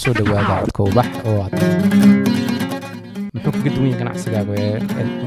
kusoo dhawaada codka ubax oo aad muxuu kaga duwan yahay ganacsigaagu ee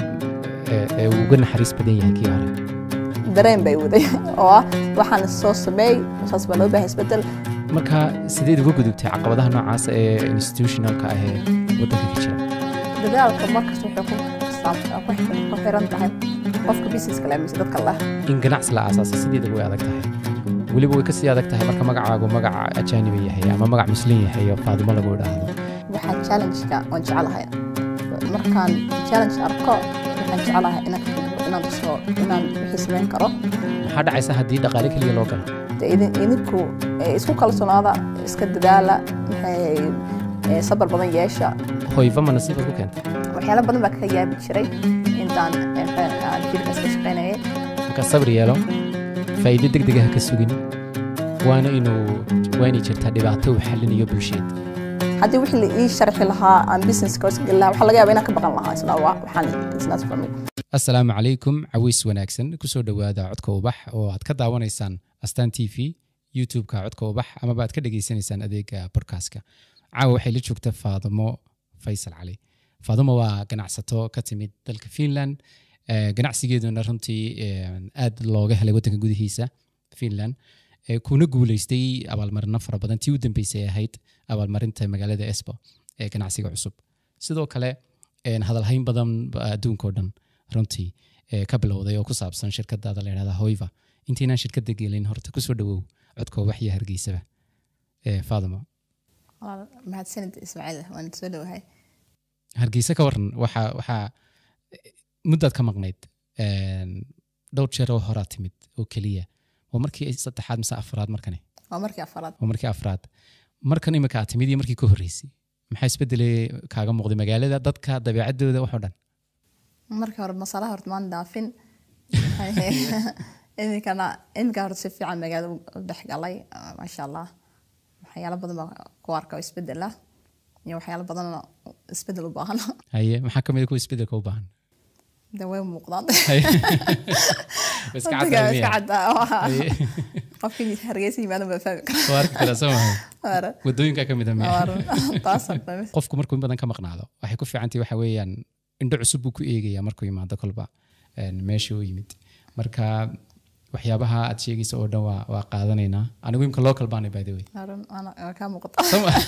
ee- ee uu uga naxariis badan yahay kii hore dareen bay waday oo ah waxaan soo sameey saas baa loo baahay isbedel marka sideed uga gudubtay caqabadaha noocaas ee institutionalka ah ee waddanka ka jira dadaalka markasta waxay ku saab- ku xi- ku xiran tahay qofka businesska leh mise dadka leh in ganacsi la aasaasa sideeda way adag tahay weliba way kasii adag tahay marka magacaagu magac ajaaniba yahay ama magac muslim yahay oo faadimo lagu idhaahdo waxaan challenge-ka oon jecelahay markaan challenge arko waxaan jecelahay inaan ka gudbo inaan tuso inaan wixii samayn karo maxaa dhacaysa haddii dhaqaale keliya loo galo dee idin- idinku eh, isku kalsoonaada iska dadaala maxay eh, sabar badan yeesha hoyfa ma nasiiba ku keentay waxyaalo badan baa kaga yaabi jiray intaan eh, maxay- aan jirkaas ka shaqaynayay marka sabir yeelo faa'iido deg dega ha ka sugin waana inuu waa inay jirtaa dhibaato uu xallinayo bulsheed haddii wixii la ii sharxi lahaa aan businesska hoos geli lahaa waxaa laga yaaba inaan ka baqan lahaa isla wa- waxaan business for me asalaamu calaykum cawiis wanaagsan kusoo dhowaada codka ubax oo aad ka daawanaysaan astaan t v youtube-ka codka ubax amaba aad ka dhegaysanaysaan adeega podcastka caawa waxay la joogta faadimo faysal cali faadimo waa ganacsato ka timid dalka finland Eh, ganacsigeeduna runtii eh, aad looga helay waddanka gudihiisa finland Eh, kuna guuleystay abaalmarino fara badan tii u dambeysay ay ahayd abaalmarinta magaalada esbo ee ganacsiga cusub sidoo kale een, hadalhayn badan ba adduunkao dhan runtii ee, ka bilowday oo ku saabsan shirkadaada la yidhahda hoyva intaynaan shirkadda gelin horta kusoo dhawow codka waxya hargeysaba ee, faadimo Walaal, mahadsanid ismaaciil waan soo dhowahay hargeysa ka waran waxaa waxaa muddaad ka maqnayd een, dhowr jeer oo horaa timid oo keliya waa markii saddexaad mise afraad markani waa markii afaraad waa markii afraad markan imika aad timid iyo markii ka horreysay maxaa isbedelay kaaga muuqday magaalada dadka dabeecaddooda waxoo dhan markii hore masalaha horta maan dhaafin iminkana iminka horta si fiican magaalada u dhex galay ah, maasha allah waxyaalo badan baa ku arka oo isbedel ah iyo waxyaalo badanna isbedel u baahan haye maxaa ka mid a kuwa isbedelka u baahan de way muuqdaan Haye. Way iska Dadka caddahay iska miya? caddaa waxa Haye. qofkii hargeysa yimaado baa fahmi kara Waa arki karaa soo maha Waara, wadooyinka ka mid a miya waara. taasa fahmi qofku markuu in badan ka maqnaado waxay ku fiicantahay waxa weeyaan indho cusub buu ku eegaya markuu yimaado kolba een, meeshii uu yimid marka waxyaabaha aad sheegaysa oo dhan waa, waa qaadanaynaa anigu imka local baanay by the way Waara, waana- waa kaa muuqata Soo ma-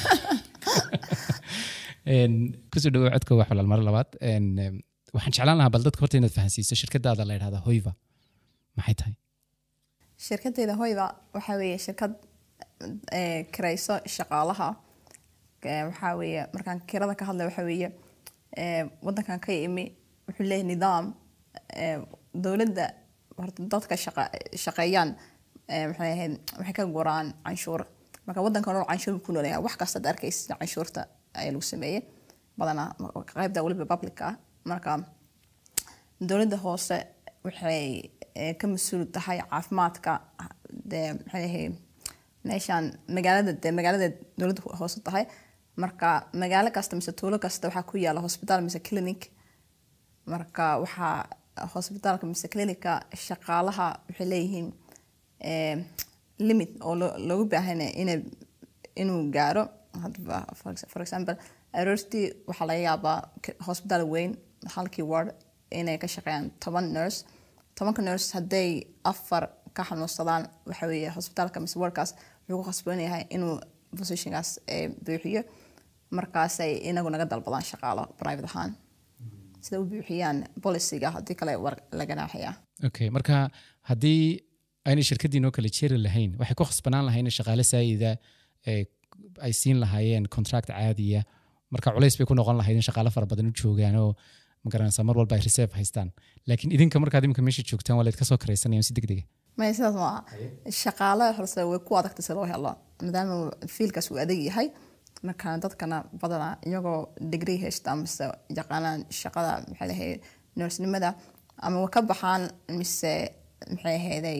Een, kusoo dhawow codka wax walaal mar labaad Een, em, waxaan jeclaan lahaa bal dadka horta inaad fahansiiso shirkadaada la yidhahda hoyva maxay tahay shirkadeyda hoyda waxaa weeye shirkad eh, kirayso shaqaalaha Eh, waxaa weeye markaan kirada ka hadlay waxaa weeye eh, wadankan ka imi wuxuu leeyahay nidaam eh, dowladda horta dadka shaqa- shaqeeyaan eh, maxay ahayd waxay ka guraan canshuur marka wadankan oo canshuur buu ku noolyahay wax kasta ad arkaysa canshuurta ayaa lagu sameeyey badanaa qaybta weliba public ah marka dowladda hoose waxay eh, ka mas-uul tahay caafimaadka dee maxay ahayd meeshaan magaalada dee magaalada dowladda hoose tahay marka magaalo kasta mise tuulo kasta waxaa ku yaala hosbitaal mise clinic marka waxaa hosbitaalka mise clinica shaqaalaha waxay leeyihiin eh, limit oo loo- loogu baahan yahay inay inuu gaaro hadba for ex- for example aroortii waxaa laga yaabaa k- hosbitaal weyn halkii ward inay ka shaqeeyaan toban nurse tobanka nurse hadday afar ka xanuunsadaan waxa weeye hosbitaalka mise wardkaas wuxuu ku khasban yahay inuu positionkaas eh, buuxiyo markaasay inagu naga dalbadaan shaqaalo private ahaan sida u buuxiyaan boliciga haddii kale war la ganaaxaya okay marka haddii aynay shirkadiinoo kale jeri lahayn waxay ku khasbanaan lahayn in shaqaale saa'ida ee, ay siin lahaayeen contract caadiya marka culays bay ku noqon lahayd in shaqaale fara badan u joogaan oo magaranaysa mar walba ay reserve haystaan laakiin idinka markaad imika meesha joogtaan waa layd ka soo karaysanayaan si degdega maya sidaas maaha shaqaale horse way ku adagtay si loo helo maadaama fiilkaas uu adag yahay marka dadkana badanaa iyagoo degree haysta mise yaqaanaan shaqada maxay lahayd nursenimada ama way ka baxaan mise maxay ahayday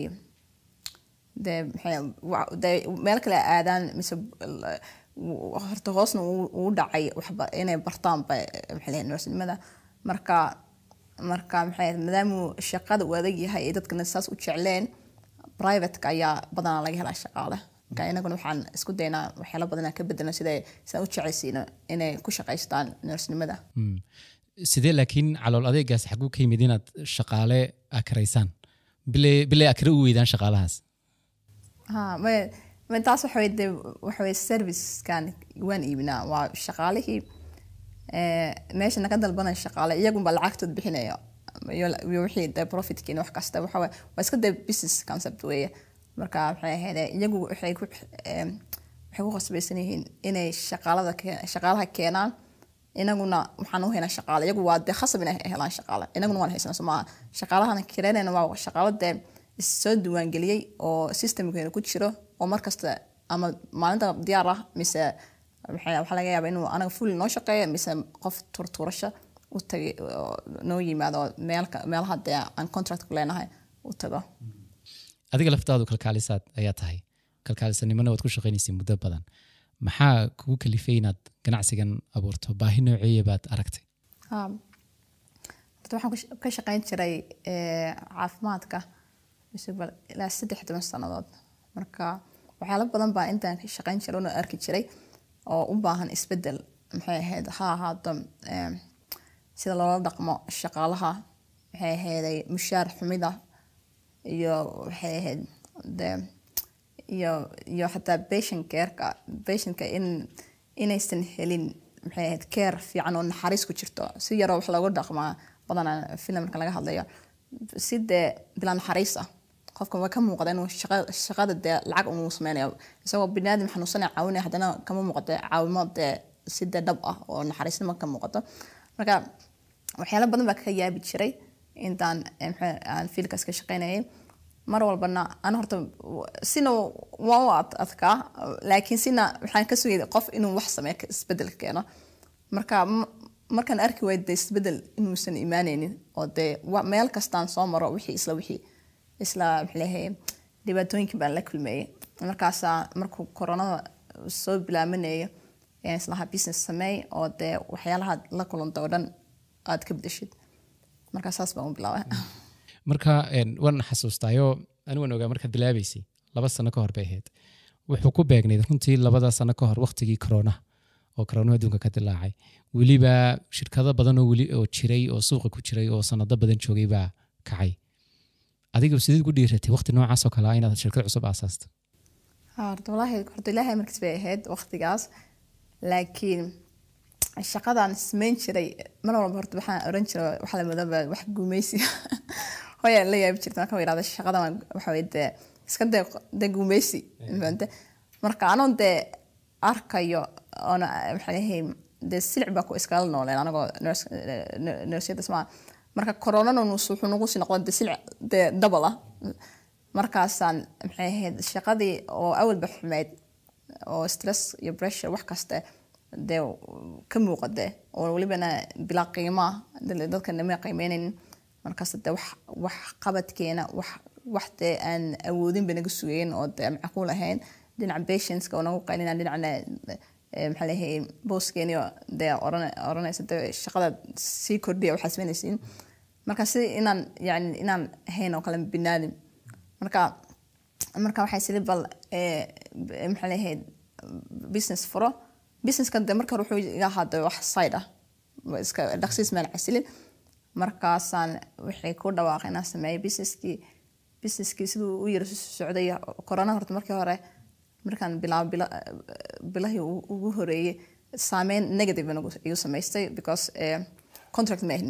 dee maxay wa- dee meel kale aadaan mise l- w- horta hoosna uu uu dhacay waxba inay bartaanba maxay lahayd nursenimada marka marka maxay ahayd maadaama shaqada uu adag yahay ee dadkana saas u jecleen privateka ayaa badanaa laga helaa shaqaale marka inaguna waxaan isku daynaa waxyaala badan inaan ka bedelno sida sidaan u jeclaysiino inay ku shaqaystaan nursenimada Mm. sidee laakiin calool adeegaas xaguu ka yimid inaad shaqaale akaraysaan bilay bilay akre u weydaan shaqaalahaas ha ma ma taas waxa weye de waxa weye servicekan waan iibinaa waa shaqaalihii eh, meesha naga dalbanaya shaqaale iyagunba lacagtood bixinaya iyo iyo wixii de profitkiina wax kasta waxa weye waa iska de business concept weeye marka waxay ahayd iyagu waxay ku em, waxay ku khasbaysan yihiin inay shaqaalada keen- shaqaalaha keenaan inaguna waxaan u haynaa shaqaale iyagu waa de khasab inay helaan shaqaale inaguna waan haysanaa soo maaha shaqaalahana kireynayna waa shaqaalo dee soo diiwaangeliyey oo systemkeena ku jiro oo markasta ama maalinta diyaar ah mise waxaa waxaa laga yaabaa inuu anaga fully noo shaqeeyo mise qof turturasho u tagay oo noo yimaado oo meelka meelaha dee aan contract ku leenahay u tago adiga laftaadu kalkaalisaad ayaa tahay kalkaalisanimona waad ku shaqaynaysay muddo badan maxaa kugu kalifay inaad ganacsigan abuurto baahi nooceeya baad aragtay Ha. Horta waxaan ku sh- ka shaqayn jiray eh, caafimaadka mise bal- ilaa saddex toban sannadood marka waxyaalo badan baa intaan ka shaqayn jiray una arki jiray oo u baahan isbedel maxay ahayd ha ahaato em, sida loola dhaqmo shaqaalaha maxay ahayday mushaar xumida iyo waxay ahayd de iyo iyo xataa patient careka patientka in inaysan helin maxay ahayd care fiican oo naxariis ku jirto si yaroo wax loogu dhaqmaa badanaa filimka laga hadlayo si dee bilaa naxariis ah qofka waa ka muuqda inuu shaqa- shaqada dee lacag unuu sameynayo isagoo biniaadam xanuunsanaya caawinaya haddana kama muuqato caawimo dee si dee dhab ah oo naxariisnimo ka muuqato marka waxyaalo badan baa ka yaabi jiray intaan eh, maxaa- aan fiilkaas ka shaqaynayay mar walbana ana horta w- sina waan u ad- adkaa laakiin sina waxaan ka sugayay qof inuu wax sameeyo ka- isbedel keeno marka m- markaan arki waayay dee isbedel inuusan imaanaynin oo dee wa- meel kastaan soo maro wixii isla wixii isla maxaa leeyahay dhibaatooyinkii baan la kulmeeyey markaasaa markuu koronada soo bilaamanayay ayaan islahaa business sameey oo dee waxyaalaha la kulanta oo dhan aad ka bedeshid marka saas baan u bilaabay marka een, waan xasuustaayo anigaan ogaa markaad bilaabaysay laba sano ka hor bay ahayd wuxuu ku beegnayd runtii labada sano ka hor waqtigii koronaha oo koronaha adduunka ka dilaacay weliba shirkado badan oo weli oo jiray oo suuqa ku jiray oo sanado badan joogay baa kacay adiga sideed ku dhiiratay waqti noocaas oo kale ah inaad shirkad cusub aasaasto Ha, horta wallaahi horta ilaahay markiis bay ahayd waqtigaas laakiin shaqadaan samayn jiray mar walba horta waxaan oran jiray waxa la madaba wax guumeysi hooyaa la yaabi jirta marka yidhahda shaqadan waxa weye dee iska dee dee guumeysi fahante marka anoon dee arkayo oona maxaa leeyahay dee silic baa ku iskala nooleen anagoo nursyada smaa marka koronana wuxuu nagu sii noqda dee silic dee double ah markaasaan maxay ahayd shaqadii oo awalba xumeyd oo stress iyo pressure wax kaste dee ka muuqade oo welibana bilaa qiimo ah dad- dadka nama qiimeynaynin markaas dee wax wax qabadkeena wax wax dee aan awoodin ba naga sugayn oo dee macquul ahayn dhinaca patientska oo nagu qaylina dhinacna eh, maxaa leeyahay booskeeni oo dee oran- oranaysa dee shaqada sii kordhiya waxaa samaynaysiin marka si inaan yani inaan ahayn oo kale binaadim marka marka waxay sidi bal eh, b- maxaa leeyahay business furo businesska de marka hore wuxuu iga ahaada wax side ah wa iska dhaqsiis meel casilin markaasaan waxay ku dhawaaqay inaan sameeyo businesskii businesskii siduu u yara socday corona horta markii hore markaan bilaabo bila, bilahii u- ugu horeeyey saameyn negative nagu igu samaystay because eh, contract ma ahin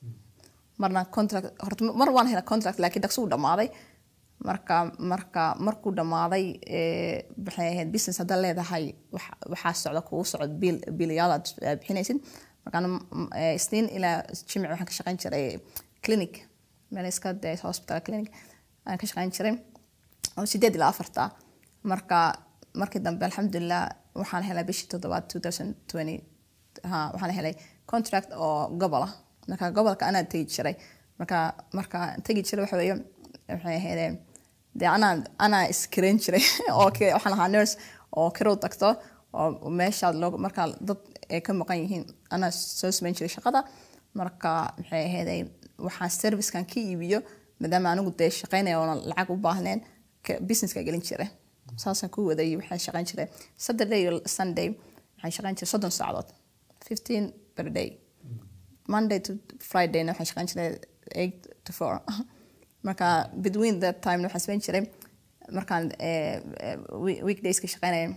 marna contract horta mar waan helay contract laakiin dhaqso u dhamaaday marka marka markuu dhamaaday eh, maxay ahayd business haddaad leedahay wax- waxaa socda kugu socod biil biilayaal aad aad bixinaysid markaan mm, eh, isniin ilaa jimci waxaan ka shaqayn jiray clinic meel iska dee hospital clinic ayaan ka shaqayn jiray oo sideed ilaa afarta marka markii dambe alxamdulilah waxaan helay bishii toddobaad 2020 ha waxaan helay contract oo gobol ah marka gobolka anaa tegi jiray marka marka tegi jiray waxa weeye waxay ahaydeen dee anaa anaa iskarayn jiray oo ke- waxaan ahaa nurse oo kirow tagto oo meeshaad loo markaa dad ay ka maqan yihiin anaa soo samayn jiray shaqada marka maxay ahaydey waxaan servicekan ka iibiyo maadaama anigu dee shaqaynaya oona lacag u baahneen ka- businesska gelin jiray saasaan ku waday waxaan shaqayn jiray saturday iyo sunday waxaan shaqayn jiray soddon saacadood fifteen per day monday to fridayna waxaan shaqayn jiray eight to four marka between that time waxaan samayn jiray markaan eh, eh, week- weekdayska shaqaynaya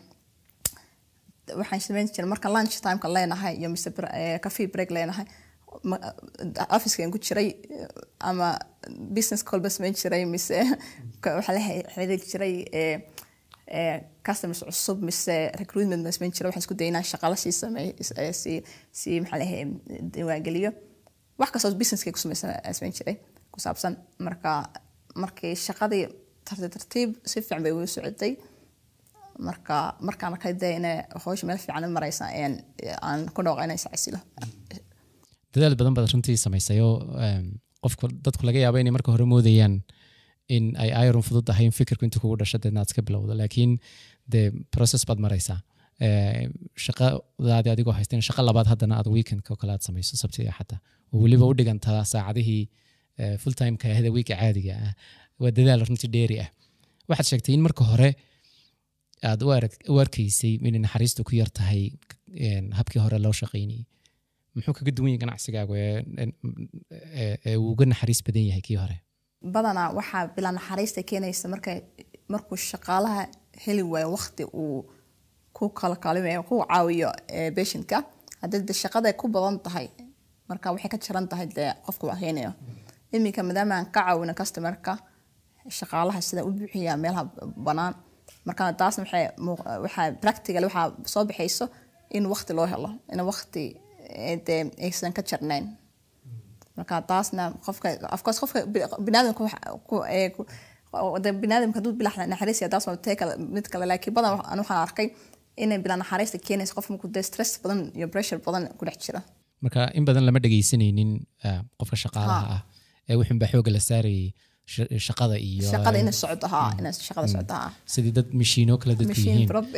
waxaan samayn jiray marka lunch timeka leenahay iyo mise br- eh, coffee break leenahay ma- officekan ku jiray eh, ama business callba samayn jiray mise ka- waxaa la xi- xiriiri jiray eh, eh, customers cusub mise recruitment ma samayn jiray waxaan isku dayay inaan shaqala sii sameey eh, sii sii maxaa lahay diiwaangeliyo wax kastoo businesskay ku samaysan aan samayn jiray ku saabsan marka markii shaqadii tartiib tartiib si fiican bay ugu socotay marka markaan arkay dee inay hawsha meel fiican u maraysa ayaan aan ku dhooqa inay sacsilo dadaal badan baad runtii samaysay oo em, qofku dadku laga yaabo inay marka hore moodayaan in ay iron fudud tahay in fikirku inta kugu dhasho deedna aad iska bilowdo laakiin de process baad maraysaa Eh, shaqadaadi adigoo haysteen shaqo labaad haddana aad weekendka oo kale aad samayso sabti iyo xataa oo weliba u dhigantaa saacadihii eh, full timeka ahda wiika caadiga ah waa dadaal runtii dheeri ah waxaad sheegtay in marka hore aad u arag- u arkaysay inay naxariistu ku yar tahay en, habkii hore loo shaqaynayay muxuu kaga duwan yahay ganacsigaagu ee- ee ee uu uga naxariis badan yahay kii hore badanaa waxaa bilaa naxariista keenaysa marka markuu shaqaalaha heli waayo waqti uu ku kala kaalimayo ku caawiyo eh, patientka haddii de shaqada ku badan tahay marka waxay ka jaran tahay dee qofka wax heenayo iminka maadaama aan ka caawino customerka shaqaalaha sida u buuxiya meelaha banaan marka taasna waxay muu- waxaa practical waxaa soo baxayso in waqti loo helo in waqti eh, dee aysan ka jarnayn marka taasna qofka afcourse qofka bi- biniaadamka waxa- ku- ee, ku- oo de biniaadamka hadduu bila naxariisiya taas waa tee kale mid kale laakiin badan wax- aan waxaan arkay inay bila naxariista keenaysa qof markuu dee stress badan iyo pressure badan ku dhex jira marka in badan lama dhegaysanaynin ah, qofka shaqaalaha ah ee wuxuun baa xooga la saarayay sha- shaqada iyo shaqada inay socoto haa inay shaqada socoto haa sidii dad mishiino kale dadku machine yihiin prob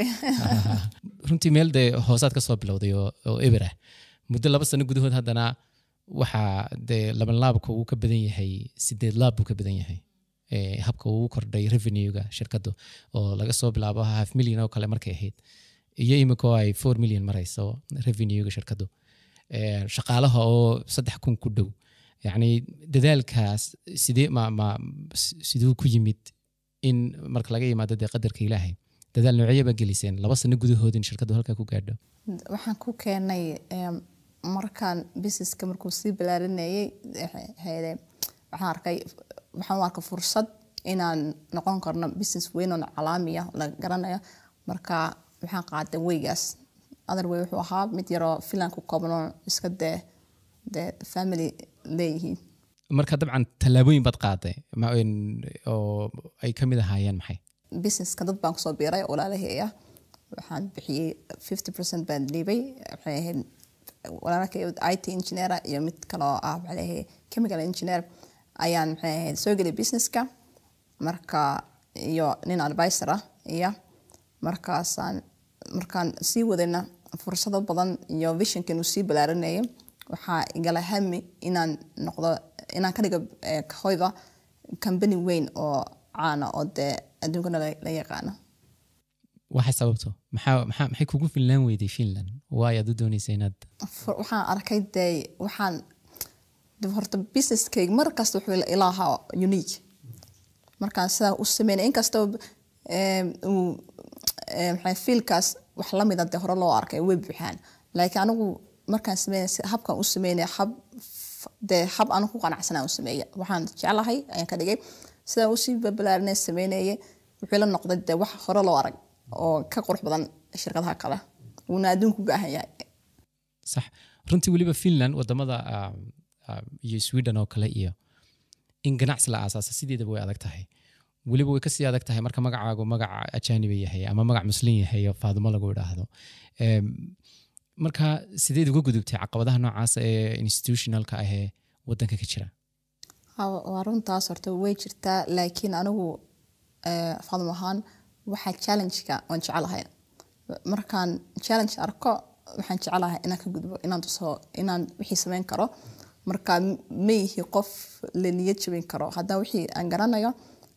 runtii meel dee hoosaad ka soo bilowday oo oo eber ah muddo laba sano gudahood haddana waxaa dee laban laabka uu ka badan yahay sideed laab buu ka badan yahay Eh, habka uu kordhay revenuega shirkaddu oo laga soo bilaabo half million oo kale markay ahayd iyo imika oo ay four million marayso revenuega shirkaddu Eh, shaqaalaha oo saddex kun ku dhow yacni dadaalkaas sidee ma ma s- siduu ku yimid in marka laga yimaado dee qadarka ilaahay dadaal noocyo baa geliseen laba sano gudahood in shirkaddu halkaa ku gaadho waxaan ku keenay em, markaan businesska markuu sii balaarinayay hayde waxaan arkay waxaan u arkay fursad inaan noqon karno business weyn oo calaamiya la garanayo marka waxaan qaaday weygaas other way wuxuu ahaa mid yaroo filan ku kooban oo iska dee dee family leeyihiin marka dabcan tallaabooyin baad qaaday ma- in- oo ay ka mid ahaayeen maxay businesska dad baan kusoo biiray walaalaheeya waxaan bixiyey fifty percent baan dhiibay waxay ahayd walaalakay it engineer iyo mid kaloo ah waxaa leeyahay chemical engineer ayaan maxay ahayd soo gelay businesska marka iyo nin advisor ah iyo markaasaan markaan sii wadayna fursado badan iyo visionkan uu sii balaaranayay waxaa igala hami inaan noqdo inaan ka dhigo eh, hoyda company weyn oo caana oo dee adduunkana la la yaqaano waxay sababto maxaa maxaa maxay kugu finlaan weyday finland waay aad u doonaysa inaad Fur- waxaan arkay dee waxaan de horta businesskayga mar kasta wuxuu ila- ila ahaa unique markaan sidaa u sameynay inkastoo em, uu em, maxay fiilkaas wax lamida dee hore loo arkay way buuxaan laakiin anigu markaan sameynay si- habkaan u sameynay hab f- dee hab anigu ku qanacsanaa u sameeya waxaan jeclahay ayaan ka dhigay sidaa usii babalaarinay sameynayay wuxuu la noqday dee wax hore loo arag oo ka qurux badan shirkadaha kale wuuna adduunku u baahan yahay sax runtii weliba finland wadamada ah, ah, iyo sweden oo kale iyo in ganacsi la aasaasa sideedaba way adag tahay weliba way kasii adag tahay marka magacaagu magaca ajaaniba yahay ama magac muslim yahay oo faadimo lagu idhaahdo Em, marka sideed uga gudubtay caqabadaha noocaas ee institutionalka ah ee wadanka ka jira Ha, waa runtaas horta way jirtaa laakiin anigu eh, fadum ahaan waxaa challenge-ka waan jecelahay markaan challenge arko waxaan jecelahay inaan ka gudbo inaan tuso inaan wixii samayn karo marka m- ma yihi qof la niyad jabin karo haddana wixii aan garanayo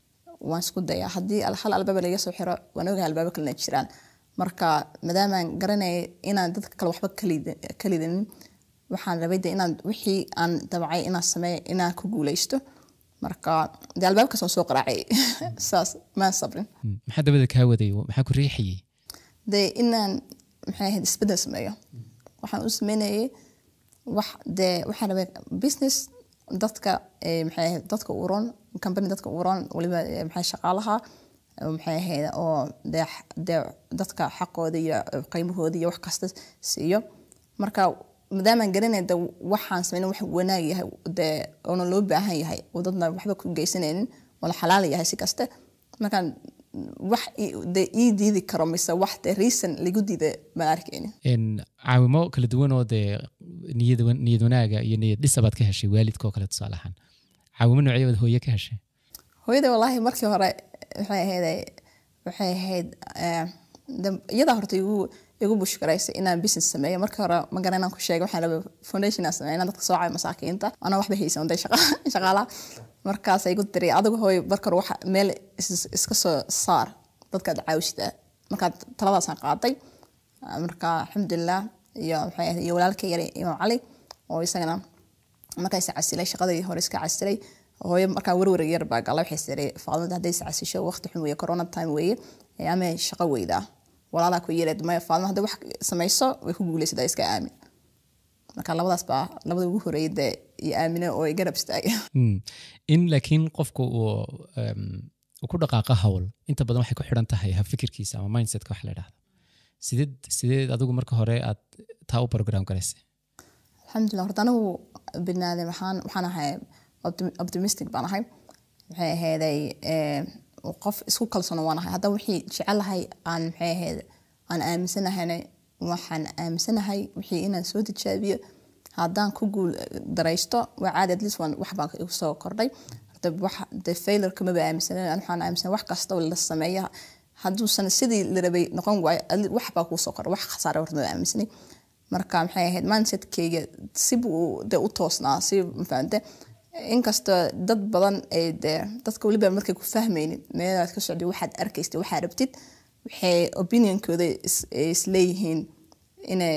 waan isku dayaa haddii al- hal albaaba laga soo xiro waan ogahay albaabo kalena jiraan marka maadaamaan garanaya inaan dadka kale waxba kalid- kalidanin waxaan rabay de inaan wixii aan dabacay inaan sameeyo inaan ku guuleysto marka dee albaabkaas waan soo qaraacay saas maan sabrin Mm, maxaa dabada kaa waday maxaa ku riixayay dee inaan maxay ahayd isbedel sameeyo waxaan u sameynayay wax dee waxaan rabay business dadka eh, maxay ahayd dadka u ron company dadka u ron waliba eh, maxay shaqaalaha eh, maxay ahayd oo dee x- dee dadka xaqooda iyo eh, qiimahooda iyo wax kasta siiyo marka maadaamaan garanay de waxaan sameyn wax wanaag yahay dee oona loo baahan yahay oo dadna waxba ku geysanaynin oo la xalaal yahay si kaste markaan wax i- dee ii diidi karo mise wax dee reason lagu diida baan arkayni En, caawimo kala duwan oo dee niyad wan- niyad wanaaga iyo niyad dhisabaad ka heshay waalidka oo kale tusaale ahaan caawimo noocyabaad hooye ka heshay hooyada wallaahi markii hore waxay ahayd waxay ahayd eh, de- iyadaa horta igu igu bushkaraysay inaan business sameeyo markii hore ma garan inaan ku sheegay waxaan rabay foundation aan sameeyo inaan dadka soo caayo masaakiinta anaa waxba haysan day shaqaalaha markaas igu tiri adigu hooy marka hore waxa meel is- iska soo saar dadkaad caawishtaa markaad taladaasaan qaaday marka alxamdulilah iyo waxay ahayd iyo walaalkay yare imaam cali oo isagana markaa is casilay shaqadii hore iska casilay hooyo markaa warwar yar baa gala waxay tiri faadmada hadday is casisho waqti xun weeye corona time weeye ee ama shaqo weydaa walaalaa ku yeereed maya faadma hadday wax samayso way ku guuleysataa iska aamin marka labadaas baa labada ugu horeeyay dee iyo aamine oo ay garab istaagay Mm. in laakiin qofku uu em, uu ku dhaqaaqa hawl inta badan waxay ku xidhan tahay ha fikirkiisa ama mindsetka wax la idhahdo sideed sideed adigu marka hore aad taa u program garaysay alxamdulilah horta anigu binaadam ahaan waxaan ahay optim- optimistic baan ahay maxay ahayday eh, qof isku kalsoon waan ahay haddaba wixii jecelahay aan maxay ahayd aan aaminsanahayna waxaan aaminsanahay wixii inaan soo tijaabiyo haddaan ku guul daraysto waa caadi at least waan wax baan igu soo kordhay horta wax de failure kamaba aaminsanan an waxaan aaminsan wax kasta oo la sameeya hadduusan sidii la rabay noqon waayo at least wax baa kuu soo kordha wax khasaare horta ma aaminsanay marka maxay ahayd mindsetkeyga si buu de u toosnaa si mafahante inkastoo dad badan ee de dadka weliba markay ku fahmaynin meelaad ka socday waxaad arkaysid waxaad rabtid waxay opinionkooda is- isleeyihiin inay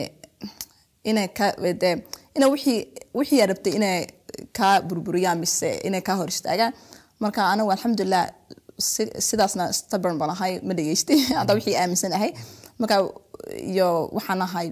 inay ka de ina wixii wixii aad rabtay inay kaa burburiyaan mise inay kaa hor istaagaan marka anigu alxamdulilah si- sidaasna stubborn baan ahay ma dhegeystay hadda wixii aaminsan ahay marka iyo waxaan ahay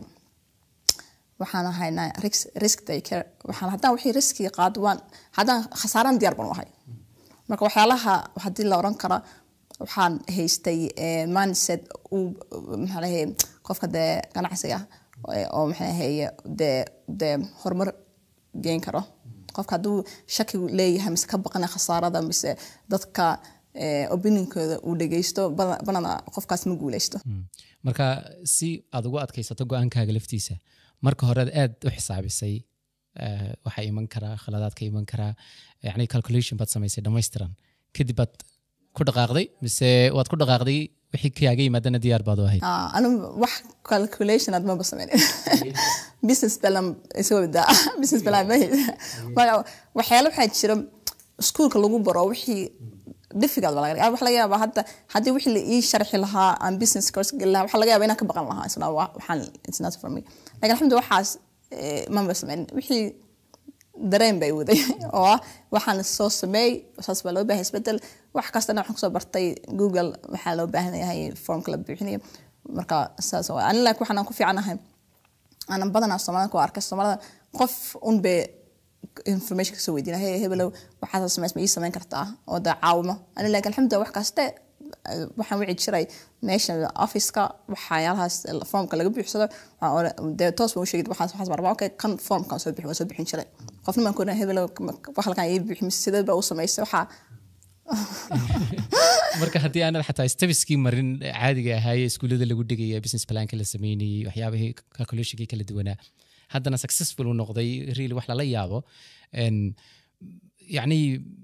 waxaan ahay na- risk- risk taker waxaan haddaan wixii riskiga qaado waan haddaan khasaaraan diyaar baan u ahay marka waxyaalaha haddii la oran kara waxaan haystay eh, mindset uu maxaa lahaye qofka dee ganacsiga eh, oo maxaa lahaye dee dee horumar geen karo qofka hadduu shaki leeyahay mise ka baqana khasaarada mise dadka eh, opinionkooda uu dhegeysto bada- badana qofkaas ma guuleysto Mm. marka si aad ugu adkaysato go-aankaaga laftiisa marka hore aad u xisaabisay eh, waxaa iman karaa khaladaad ka iman karaa yani calculation baad samaysay dhammaystiran kadib baad ku dhaqaaqday mise waad ku dhaqaaqday wixii kaaga yimaadana diyaar baad u ahayd Ah, anu wax calculation aad maba sameynin business plan isoo daa business plan ma haysa. marka waxyaalo waxaa jira iskuulka lagu baro wixii difficult baa laga yaabaa. waxa laga yaabaa hadda haddii wixii la ii sharxi lahaa aan business course geli lahaa waxa laga yaabaa inaan ka baqan lahaa isna waa- waxaan it's not for me lakin alxamdu waxaas eh, maba sameynin wixii dareen bay waday oo ah waxaan soo sameey saas baa loo baahay isbedel wax kastana waxaan kusoo bartay google waxaa loo baahan yahay formka la buuxinayo marka saas waa ani laakiin waxaan ku fiicanahay aanan badanaa soomaalida ku arkay soomaalida qof un bay information kasoo weydiina hey hebelow waxaad samays ma ii samayn kartaa oo dee caawimo ani laakiin alxamdulilah wax kaste eh, waxaan wici jiray meesha officeka waxyaalahaas formka laga buuxsado waxaan oran- dee toos baan u sheegay waxaas waxaas baan rabaa okay kan formkan soo bixi waan soo bixin jiray qofna baan ku oran hebelow wax halkan ii buuxi mise sidee baa u samaysay waxaa marka haddii aanad xataa stabiskii marin caadiga ahaaye iskuullada lagu dhigaya business planka la sameynayey waxyaabihii calculationkii kala duwanaa haddana successful uu noqday really wax lala yaabo En, yacni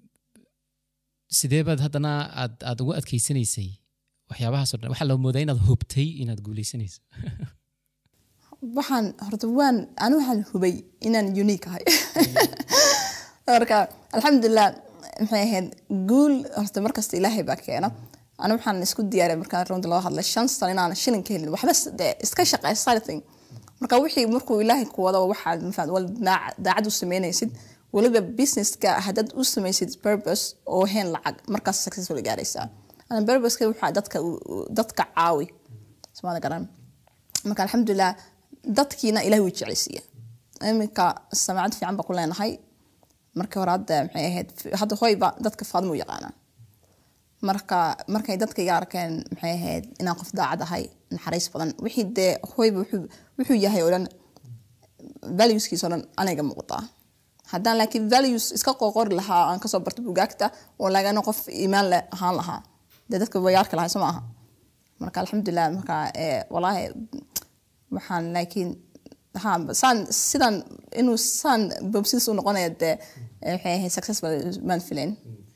sidee baad haddana aad aad ugu adkeysanaysay waxyaabahaas oo dhan waxaa loo moodaa inaad hubtay inaad guuleysanayso waxaan horta waan anu waxaan hubay inaan unique ahay marka alxamdulilah maxay ahayd guul horta markasta ilaahay baa keena ana waxaan isku diyaariya markaan runta loo hadlay shan sano inaan shilin ka helin waxba s- dee iska shaqeey something marka wixii markuu ilaahay ku wado waxaad mafaad wal daac- daacad u sameynaysid weliba businesska haddaad u samaysid purpose oo heen lacag markaas successful gaaraysaa ana purposeka waxaa dadka u- u- dadka caawi somaada garan marka alxamdulilah dadkiina ilahay wuu jeclaysiiya iminka samaacad fiican baa ku leenahay markii hore hadda maxay ahayd hadda hoyba dadka faadmo u yaqaanaa marka markay dadka iga arkeen maxay ahayd inaan qof daacad ahay naxariis badan wixii dee hoyba wuxuu wuxuu yahay oo dhan valueskiisa oo dhan aniga muuqdaa haddaan laakiin values iska qoqori lahaa aan kasoo barto bugaagta oo lagana qof iimaan leh ahaan lahaa dee dadka wayaarka lahay soo maaha marka alxamdulilah marka eh, walaahi waxaan laakiin ha saan sidan inuu saan bobsis u noqonaya dee eh, waxay ahayd successful maan filayn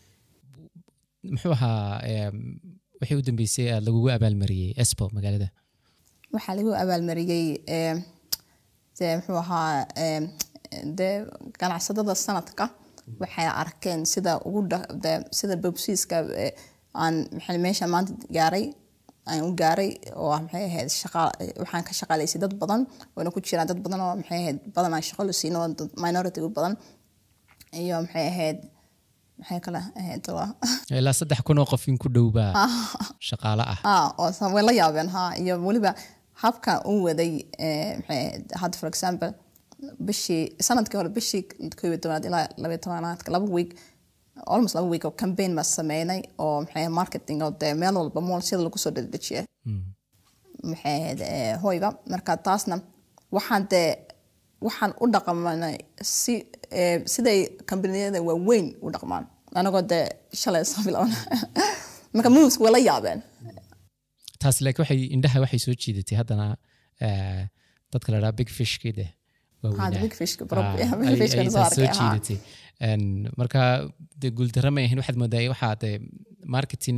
muxuu ahaa em, wixii u dambeysay aad lagugu abaalmariyey espo magaalada waxaa lagu abaalmariyey eh, dee muxuu ahaa eh, dee ganacsadada sanadka waxay arkeen sida ugu dha- dee sida bobsiiska eh, aan maxay meesha maanta gaaray aan u gaaray oo ah maxay ahayd shaqa waxaan ka shaqaalaysay dad badan wayna ku jiraan dad badan oo maxay ahayd badan aan shaqo la siino dad minority u badan iyo maxay ahayd maxay kale ahayd waa ilaa saddex kun oo qof in ku dhowbaa shaqaale ah ah oo sa- way la yaabeen ha iyo weliba habka u waday eh, maxay ahayd hadda for example bishii sanadkii hore bishii koob iyo tobanaad ilaa labaiyo tobanaadka laba week almost laba week oo campaign baa sameynay oo maxay ahayd marketing oo dee meel walba mool sida lagu soo dedejiya maxay ahayd eh, hoyba marka taasna waxaan dee waxaan u dhaqmanay si eh, siday kambaniyada waaweyn u dhaqmaan anagoo dee shalay soo bilowna marka moves way la yaabeen taas laakiin waxay indhaha waxay soo jiidatay haddana eh, dadka la dhaha big fishki de Ah, the big fish, prob- Ah, yeah, big ay- fish-ka ay soo taas soo arkay, ah. jiidatay En, marka de guuldarra ma ahayn waxaad moodaa waxaa de marketing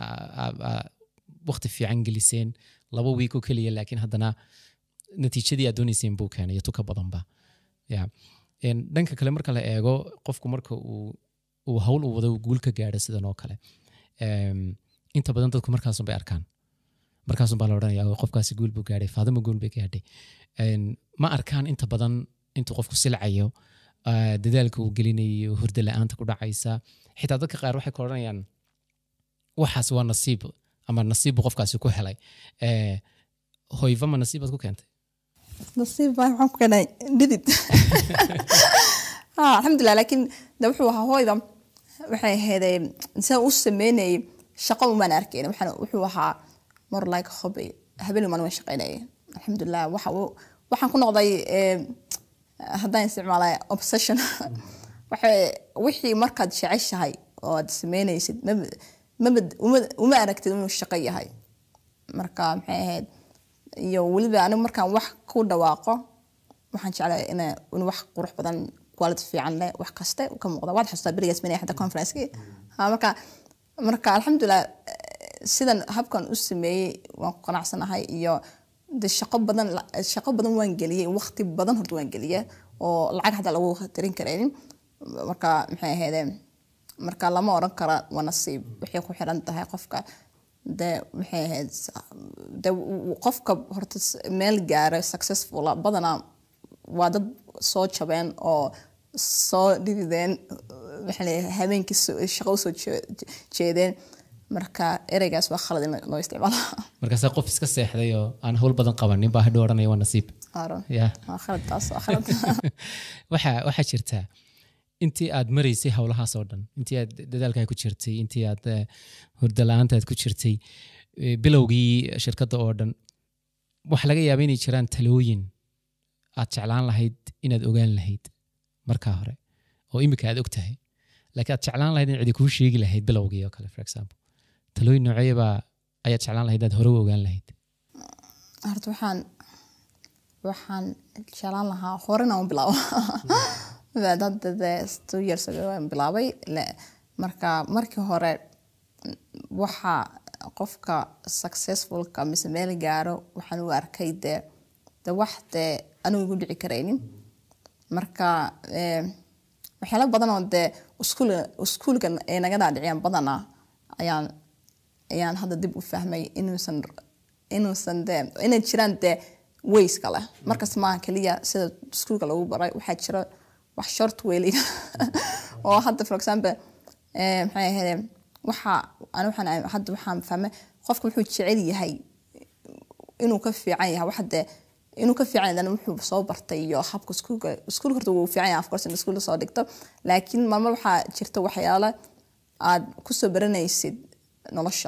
waqti fiican geliseen laba wiik oo keliya laakiin haddana natiijadii aad doonayseen buu keenay iyo tuka badanba ya En, dhanka kale marka la eego qofku marka uu uu hawl u wado uu guul ka gaadho sidan oo kale em, inta badan dadku markaasun bay arkaan markaasun baa la odhanaya "Oh, qofkaasi guul buu gaadhay faadimo guul bay gaadhay En, ma arkaan inta badan intuu qofku silcayo ah, dadaalka uu gelinayo hurda la-aanta ku dhacaysa xitaa dadka qaar waxay ka odhanayaan waxaas waa nasiib ama nasiib buu qofkaasi ku helay Eh, hoyva ma nasiibaad ku keentay nasiib baa waxaan ku keenay dhidid Ah, alxamdulilah laakiin de wuxuu ahaa hooyda waxay ahaydee sida u sameynayay shaqo umaan arkayn waxaan wuxuu ahaa more like hobby habeen umaan waan shaqaynayay alxamdulilah waxa uu- waxaan ku noqday eh, haddaan isticmaalay obsession waxay wixii markaad jeceshahay oo aad sameynaysid maba maba- uma- uma aragtid inuu shaqo yahay marka maxay ahayd iyo weliba anigu markaan wax ku dhawaaqo waxaan jeclahay ina in wax qurux badan quality fiican leh wax kaste ka muuqda waad xasuustaa berigaas minay xataa conferencekii Ha, marka marka alxamdulilah eh, sidan habkan u sameeyey waan ku qanacsanahay iyo de shaqo badan shaqo badan waan geliyey waqti badan horta waan geliyey oo lacag hataa lagu tirin karaynin marka maxay ahaydeen marka lama oran kara waa nasiib waxay ku xiran tahay qofka de maxay ahayd de qofka horta s- meel gaara successful ah, badanaa waa dad soo jabeen oo soo dhidideen maxaa la yidhaha, habeenkii soo- shaqo usoo jee- jeedeen marka ereygaas waa khalad in loo isticmaalo markaase qof iska seexday oo aan hawl badan qabanin baa hadhow odhanaya waa nasiib Aaron. ya waa khalad taas waa khalad waxaa waxaa jirta intii aad maraysay howlahaas oo dhan intii aad dadaalkaa ku jirtay intii aad eh, hurdo la-aanta aad ku jirtay eh, bilowgii shirkadda oo dhan waxaa laga yaaba inay jiraan talooyin aad jeclaan lahayd inaad ogaan lahayd markaa hore oo imika aad og tahay laakiin aad jeclaan lahayd in cidi kuu sheegi lahayd bilowgii oo kale for example talooyin nooceebaa ayaad jeclaan lahayd aad hore u ogaan lahayd horta waxaan waxaan jeclaan lahaa horena u bilaabo hadda dee two years ago waan bilaabay Le- marka markii hore waxa qofka successfulka mise meel gaaro waxaan u arkay dee de wax dee anigu igu dhici karaynin marka eh, waxyaalo badan oo dee iskuul iskuulka ay naga dhaadhiciyaan badanaa ayaan ayaan hadda dib u fahmay inuusan inuusan dee inay jiraan dee ways kale markas maaha keliya sida iskuulka lagu baray waxaa jira wax short weyli oo hadda for example eh, maxay ahayd waxa ani waxaan hadda waxaan fahmay qofka wuxuu jecel yahay inuu ka fiican yahay wax dee inuu ka fiican yahay wuxuu soo bartay iyo habka iskuulka iskuulka horta wuu fiican yahay of course in iskuulka soo dhigto laakiin marmar waxaa jirta waxyaalo aad kusoo baranaysid nolosha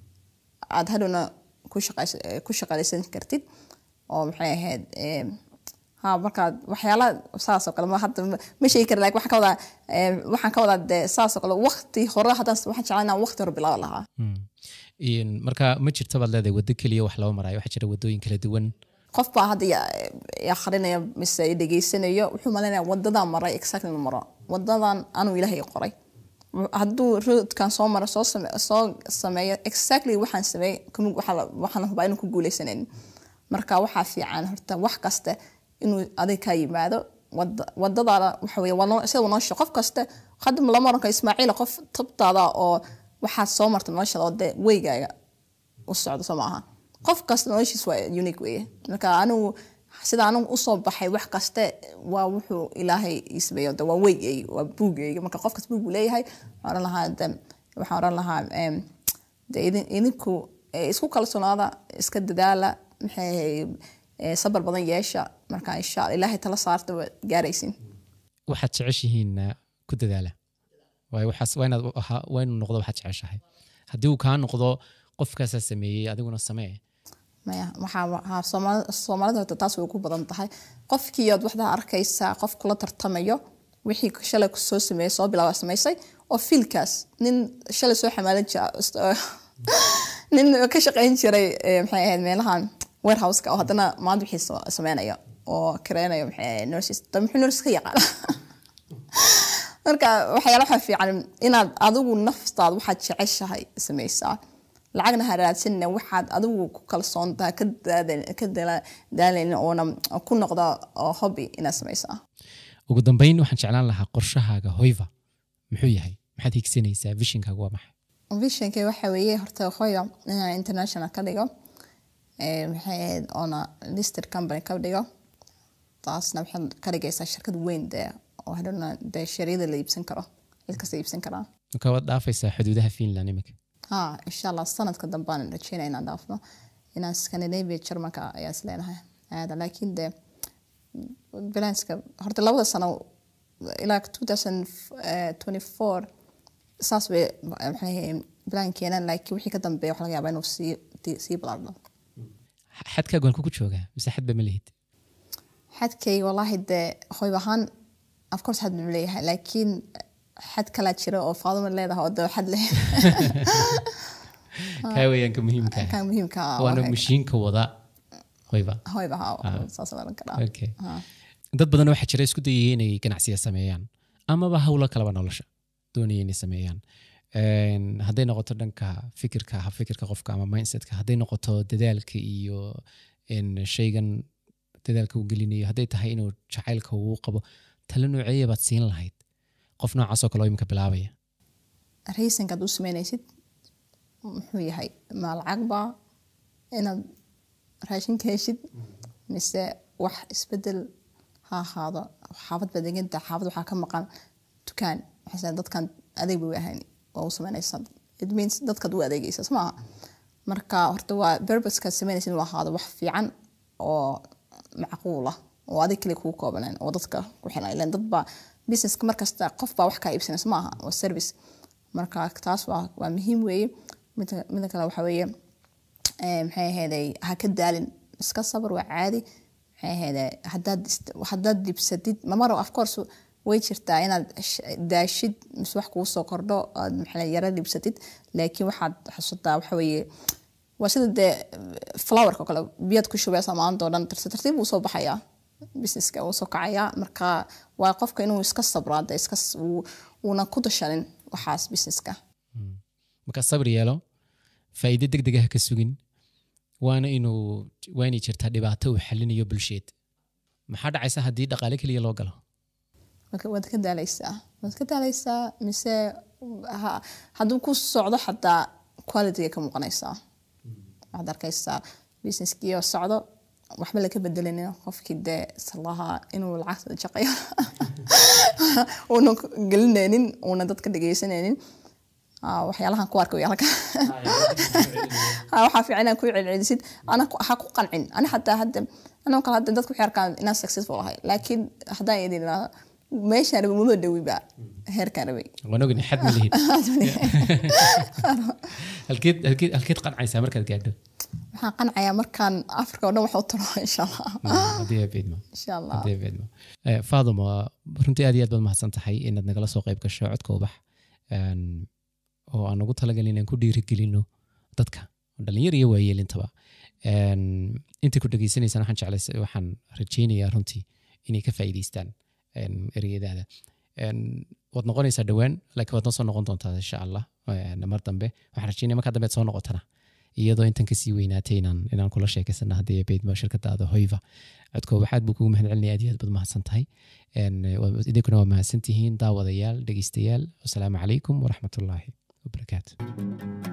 aad hadhowna ku shaqays- eh, ku shaqalaysan kartid oo maxay ahayd eh, ha markaad waxyaala saas oo kale ma hadda ma- ma sheegi kara laakiin waxaan ka wadaa eh, waxaan ka wadaa dee saas oo kale waqti hore haddaan waxaan jeclaan inaan waqti hore bilaabi lahaa Een, marka ma jirta baad leedahay waddo keliya wax loo marayo waxaa jira waddooyin kala duwan qof baa hadda ya- ya akhrinaya mise dhegeysanayo wuxuu malaynaya wadadan maray exactly inuu maro wadadan anuu ilaahay qoray hadduu roodkan soo maro soo same- soo sameeyo exactly waxaan sameeyey kuma- waxaa la- waxaan hubaa inuu ku guuleysanin marka waxaa fiican horta wax kasta inuu adig ka yimaado wada- wadadaada waxa weye waa noo- sida nolosha qof kasta hadda lama oran karo ismaaciil qof tabtaada oo waxaad soo marta noloshada oo dee weygaaga u socdo soo maaha qof kasta noloshiis waa unique weye marka anigu sida anigu usoo baxay wax kaste waa wuxuu ilaahay isbeeyo de waa weygeyga waa buugeyga marka qof kasta buug buu leeyahay waxaan oran lahaa de waxaan oran lahaa em, de idin- idinku eh, isku kalsoonaada iska dadaala maxay eh, sabar badan yeesha marka insha alla ilaahay tala saarta waa gaaraysin waxaad jeceshihiin uh, ku dadaala waayo waxaas waa inaad ahaa- waa inuu noqdo waxaad jeceshahay haddii uu kaa noqdo qofkaasaa sameeyey adiguna samee maya waxaa waxaa Soomaali- soomaalida horta taas way ku badan tahay qofkiiyood waxdaa arkaysaa qof kula tartamayo wixii shalay soo sameeyey soo bilaaba samaysay oo fiilkaas nin shalay soo xamaalan jira nin ka shaqayn jiray eh, maxay ahayd meelahan warehouseka oo haddana maanta wixii soo- sameynaya oo kareynayo maxay ahayd nurses da muxuu nurses ka yaqaana marka waxyaala waxaa fiican inaad adigu naftaada waxaad jeceshahay samaysaa lacagna ha raadsanina waxaad adigu ku kalsoon tahay ka daada- ka dala- daalaynin oona ku noqda oo hobby inaad samaysaa ugu dambeyn waxaan jeclaan lahaa qorshahaaga hoyva muxuu yahay maxaad higsanaysaa vishinkaaga waa maxay visionkay waxa weeye horta hoya inaan international ka dhigo Eh, maxay ahayd oona listed company ka dhigo taasna waxay ka dhigaysaa shirkad weyn dee oo hadhowna dee shareeyada la iibsan karo cid kasta iibsan karaa marka waad dhaafaysaa xuduudaha finland iminka ha insha allah sanadka dambaan rajeynaya inaan dhaafno inaan scandinavia germanka ayaa is leenahay aada laakiin de balanska horta labada sano ilaa 2024 saas bay maxay balan keenaan laakiin wixii ka dambeeya waxa laga yaabaa inuu sii sii balaadho xadkaagu halku ku joogaa mise xadba ma lihid xadkay wallaahi dee hoyb ahaan of course xad buu leeyahay laakiin xad kalaa jira oo faaduma leedahay oo dee xad leh kaa weeyaanka muhiimka ah. kan muhiimka ah waana waa mashiinka wada hoyva hoyb ahaa saas oran karaa okay Ha. dad badan waxaa jira isku dayaya inay ganacsiya sameeyaan amaba hawlo kaleba nolosha doonaya inay sameeyaan Een, hadday noqoto dhanka fikirka habfikirka qofka ama mindsetka hadday noqoto dadaalka iyo een, shaygan dadaalka uu gelinayo hadday tahay inuu jacaylka uu qabo talo nooceeya baad siin lahayd qof noocaas oo kale oo imika bilaabaya raysanka aad u sameynaysid muxuu yahay ma lacag baa inaad raashinka heshid mise wax isbedel ha ahaado xaafad baa deganta xaafad waxaa ka maqan dukaan waxay dadkan adeeg bay u ahayn waa u sameynaysa it means dadkaad u adeegaysa soo maaha marka horta waa berbaskaad sameynaysid inuu ahaado wax fiican oo macquul ah oo adig kale kuu koobaneen oo dadka ku xilan ilan dad baa businesska markasta qof baa wax kaa iibsanaysa maaha waa service marka taas waa waa muhiim weeye mida mida kale waxa weeye eh, maxay ahayday ha ka daalin iska sabar waa caadi maxay ahayday haddaad ist- haddaad dibsatid mamaro of course way jirtaa inaad sh- daashid mise wax kugu soo kordho aad maxay yara dibsatid laakiin waxaad xasuutaa waxa weeye waa sida dee flowerka oo kale biyaad ku shubaysa maanta oo dhan tartiib tartiib wuu soo baxayaa businesska wuu soo kacayaa marka waa qofka inuu iska sabraa dee iska s- uu- uuna ku dashanin waxaas businesska marka sabir yeelo faa'iido deg deg ah ka sugin waana inuu waa inay jirtaa dhibaato uu xalinayo bulsheed maxaa dhacaysa haddii dhaqaale keliya loo galo Marka waad ka daalaysaa waad ka daalaysaa mise ha- hadduu ku socdo xataa qualityga ka muuqanaysaa waxaad arkaysaa businesskii oo socdo waxba laka bedelinin qofkii dee salaha inuu lacagta jaqayo uuna gelinaynin uuna dadka dhegeysanaynin Ah, waxyaalahan ku arka wayaalka waxaa fiican inaad ku celcelisid ana ku- ha ku qancin ani xataa hadda anoo kale hadda dadku waxay arkaan inaan successful ahay laakiin haddaan idin idhaahdo meeshaan rabay mudoo dhawiba heerkaan rabay waan ogni xad ma lihid halkeed halkeed halkeed qancaysaa markaad gaadho waxaan qancayaa markaan africa oo dhan wax u taro insha allah haddii aad beedmo insha allah haddii aad beedmo Eh, faaduma runtii aad iyo aad baad mahadsan tahay inaad nagala soo qayb gasho codka ubax Een, oo aan ugu talagalin inaan ku dhiirigelino dadka dhalinyar iyo waayeelintaba Een, inta ku dhegeysanaysaan waxaan jeclays waxaan rajeynayaa runtii inay ka faa'iidaystaan een, ereyadaada Een, waad noqonaysaa dhowaan laakiin waad noo soo noqon doontaa insha allah Een, mar dambe waxaan rajeynaya markaa dambe aad soo noqotana iyadoo intan kasii weynaatay inaan inaan kula sheekaysana haddii beydmo shirkadaada hoyva codka waxaad buu kugu mahad celinaya aad iyo aad baad mahadsan tahay Een, waa- idinkuna waa mahadsan tihiin daawadayaal dhegeystayaal wasalaamu calaykum waraxmatullaahi wabarakaatu